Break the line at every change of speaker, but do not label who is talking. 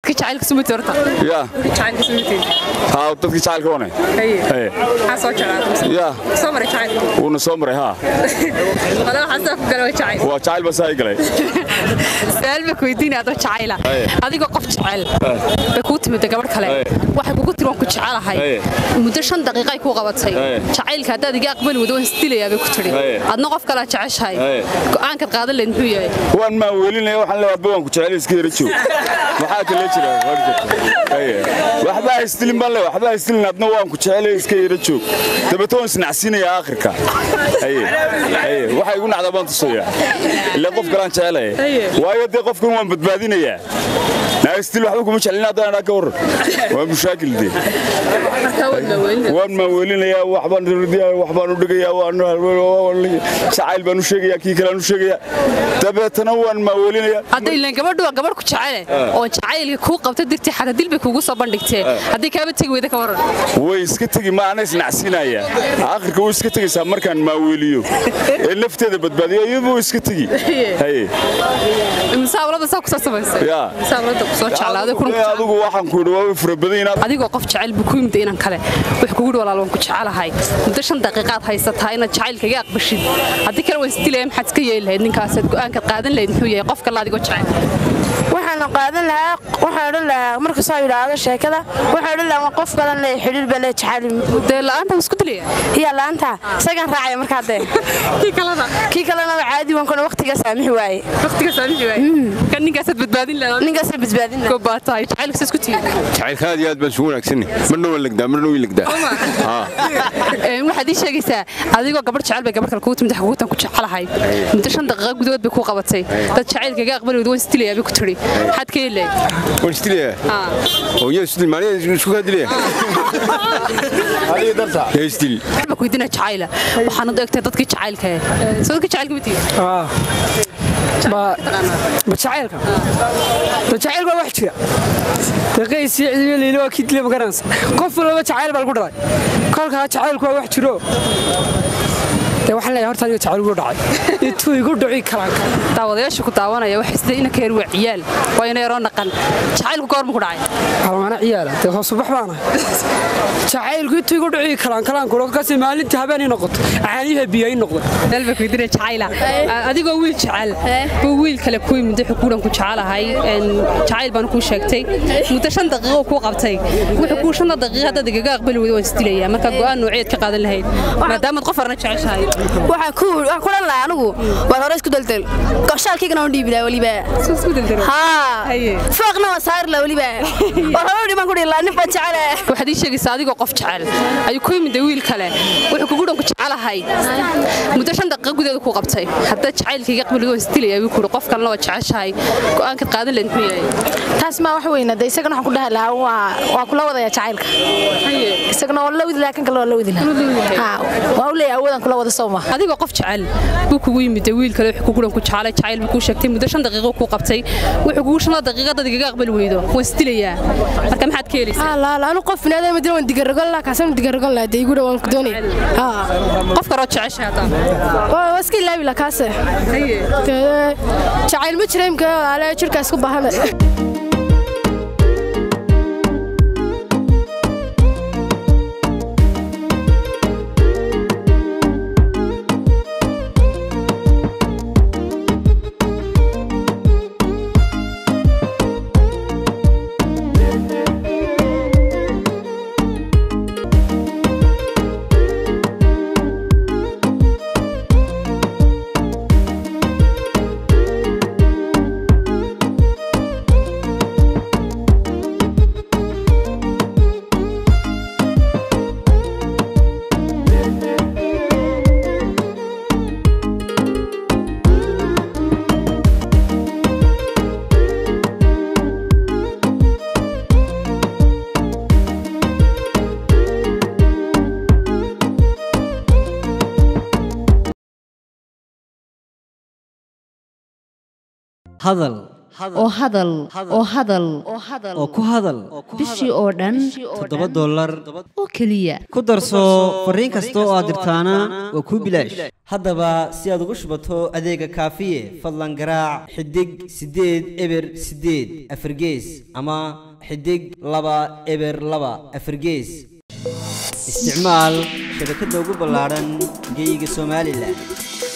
dadka jacaylka sumati horta
ya
dadka jacaylka sumati
haa dadkii jacaylka wane
haye
Haye.
maxaa soo jeclaatay
ya
soo maray jacaylka
wuuna soo maray haa
wala waxaa soo ku galay waa jacayl
waa jacayl baa saa i galay
su-aal baa kuweydiinaya adoo jacayla
Haye.
adigoo qof jecel bay kuu timida gabadh kale
Haye.
waxay kugu tiri waan ku jecelahay
Haye.
muddo shan daqiiqa ay kuu qabatay
Haye.
jacaylka haddaad iga aqbali wado waan isdilayaa bay ku tiri
Haye.
adna qof kalea jeceshahay
Haye.
go'aankaad qaadan leed muxuu yahay
waan maa weelinaya waxaan leeyahay adba waan ku jecel iska yara joog maxaa kale jira war jirta Haye. waxba ha isdilin baan leeyahay waxba ha isdilin adna waan ku jecel iska yara joog dabeeto waan isnacsiinayaa aakhirka haye haye waxa igu nacda baan tusayaa ilaa qof kalaan jecelaya
Haye.
waayo dee qofkan waan badbaadinayaa naa isdil waxba kuma jecelin haddaan idhaa ka waran waa mushaakil dee
markaa waad maaweynina
waan maaweelinayaa waxbaan rirdiyaa waxbaan u dhigayaa waan jacayl baan u sheegayaa kii kalean u sheegayaa dabeetana waan maaweelinayaa
hadda ilaan gabadhu waa gabadh ku jecele oo jacaylka kuu qabta digti xataa dil bay kuugu soo bandhigteen haddii kaaba tegi weyda ka waran
way iska tegi ma ana isnacsiinaya aakhirka way iska tegaysaa markaan maaweeliyo ee nafteeda badbaadiyo iyadu way iska tegi haye
musaawalada saa kusoo samaysay
Ya.
musaawalada kusoo jeclaaday kuna
Ee, adigu waxaan ku yidhi waa fara badan inaad
adigoo qof jecel buu ku yimid inan kale wuxuu kugu yidhi walaal waan ku jecelahay muddo shan daqiiqaad haysataa inaad jacaylka iga aqbashid haddii kale waan isdilaya maxaad iska yeeli lahayd ninkaasaad go'aankaad qaadan lahayd muxuu yahay qof kale adigoo jecel
waxaan qaadan lahaa waxaan odhan lahaa marka soo yidhaahdo sheekada waxaan odhan lahaa qof badan le xidhiir baa le jacayl
dee la'aanta waan isku dilaya
hiya la'aanta isagaan raacaya markaa dee
kii kalena
kii kalena waa caadi waan kuna waqtiga saamixi waaye
waqtiga saamixi waay kan ninkaasaad badbaadin lahayd
ninkaasa badbaadin lahaa
goobaa tahay jacaylka saas ku tihi
jacaylka aad iyo aad baan isugu wanaagsanni marna waan legdaa marna way legdaa
waxaad ii sheegaysaa adigoo gabadh jecel bay gabadh kale kugu timid xaguutan ku jecelahay muddo shan daqiiqa gudahood bay kuu qabatay dad jacaylka iga aqbali weyda waan isdilayaa bay ku tiri maxaad ka yeeli lahayd
waan isdilayaa oo yaa isdil maaniya isku kaa dilaya yaa isdil
waxba ku weydiina jacayla waxaana u egtay dadkii jacaylka eh soo dadkii jacaylka ma tihi
jacaylka jacaylka waa wax jira daqaysi cidiyo liili waa kii dilay magaranaysa qof walba jacayl baa lagu dhalay kolkaa jacaylku waa wax jiro dee waxaan leeyahay horta aniga jacayl ugu dhacay intuu igu dhici karaan
daawadayaasha ku daawanaya waxay sida ina ka yar waa ciyaal waa ina yaroo naqan jacaylku goorma ku dhacay
halmaana ciyaala dee hoosubax baan ahay jacaylku intuu igu dhici karaan kalaan kuro kasi maalintii habeenay noqoto caaniha biyo ay noqdo
meel baa ku weydiina jacayla adigoo wiil jecel buu wiil kale ku yimid wuxuu kuuhan ku jecelahay jacayl baan kuu sheegtay muddo shan daqiiqo kuu qabtay wuxuu kuu shanta daqiiqa haddaad igaga aqbali weydo waan isdilayaa marka go'aan nooceed ka qaadan lahayd maadaamaad qof arna jeceshahay
waxaan ku waxaan ku dhan lahaa anigu waan hore isku daldal qorshaalkaygana waan dhiibi lahaa weliba haa fooqna waan saari lahaa weliba waan hore dhiman ku dhihi lahaa nin baan jecele
waxaad ii sheegaysaa adigoo qof jecel ayuu ku yimid wiil kale wuxuu kugu dhan ku jecelahay muddo shan daqiiqa gudaheeda kuu qabtay haddaad jacaylka iga aqbali waan isdilayaa wuu kuhi qof kalena waa jeceshahay go'aankaad qaadan lahayd muxuu yahay
taas maa wax weyna de isagana waxaan ku dhahi lahaa waa waa kula wadaya jacaylka isagana waa la wadi lahaa kan kale waa la wadi lahaa haa waa u leeyahay awoodaan kula wada soo maha
adigoo qof jecel buu kugu yimid wiil kale wuxuu kugu dhan ku jecelay jacayl buu kuu sheegtay muddo shan daqiiqo kuu qabtay wuxuu kugu shan daqiiqa dad igaga aqbali weydo waan isdilayaa marka maxaad ka helaysaa
haa laa laa anu qof binaadam madina waan digaragon lahaa kaasana digaragon lahaa dee igu dha waan ku doonaya haa
qof kaloo jeceshay haddaan
waa waa iska ilaabi lahaa kaase Dee, jacayl ma jira imka ale jirkaa isku baahana
hadal oo hadal oo hadal
oo ku hadal
bishii oo dhan
toddoba dollar
oo keliya
ku darso fariin kasta oo aad dirtaana waa kuu bilaash haddaba si aad ugu shubato adeega kaafiye fadlan garaac xidig siddeed eber siddeed afargees ama xidig laba eber laba afargees isticmaal shabakadda ugu ballaadhan geyga somalilan